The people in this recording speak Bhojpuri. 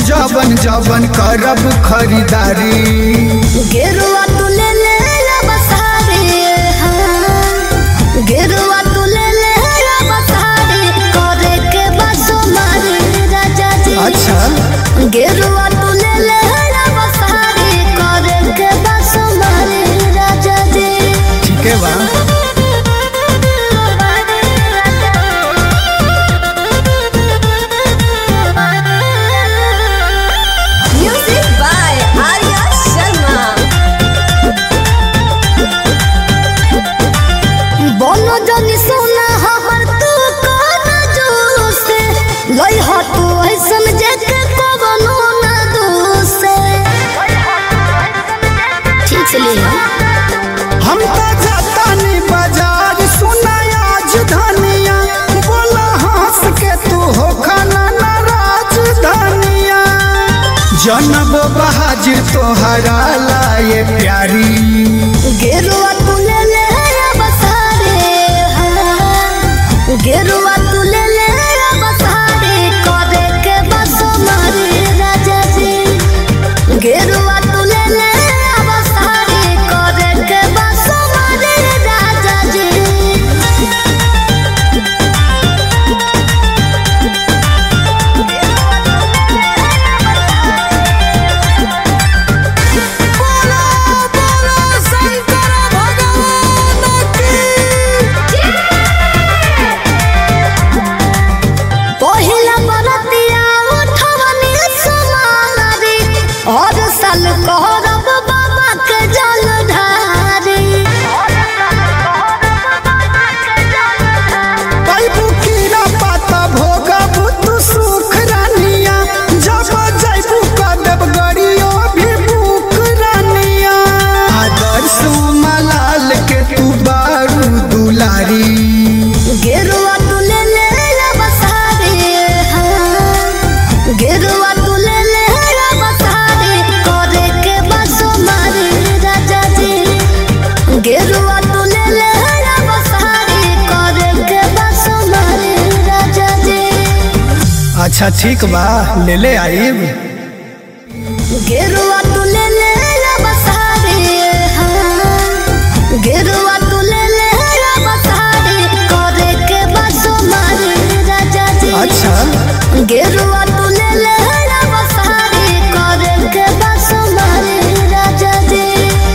जवन जवन करब खरीदारी गेरुआ तू ले ले अब सारे हाँ गेरुआ तू ले ले अब सारे करे के बसो मारे राजा जी अच्छा गेरुआ तू ले ले अब सारे करे के बसो मारे राजा जी ठीक है बा Music by Arya Sharma. बोलो जनी सोना हमर तू कोना जोसे लई ह तू ऐसन जेके कवनो ना दोसे ठीक से ले हम तो जातानी बाजार सुना आज धनिया बोला हंस के तू हो खाना नाराज धनिया जनब बहाजिर तोहरा लाए प्यारी गेरुआ तू ले ले अब सारे हाँ गेरुआ तू ले ले अब सारे करे के बसो मारे राजा जी गेरुआ तू ले ले अब सारे करे के बसो मारे राजा जी पहिला बरतिया उठवनी समारी और साल कहरब बाबा के जल ढारी पैबू कीड़ा पाता भोगब तू सुख रानिया जब जैबू कदब गड़ियो भी भूख रानिया आदर्श मलाल के तू बारू दुलारी गेरुआ तू ले ले अब सारे हाँ गेरुआ तू ले ले अब सारे करे के बसो मारे राजा जी गेरुआ तू ले ले अब सारे करे के बसो मारे राजा जी अच्छा ठीक बा ले ले आइब गेरुआ तू ले ले अब सारे हाँ गेरुआ तू ले ले अब सारे करे के बसो मारे राजा जी अच्छा गेरुआ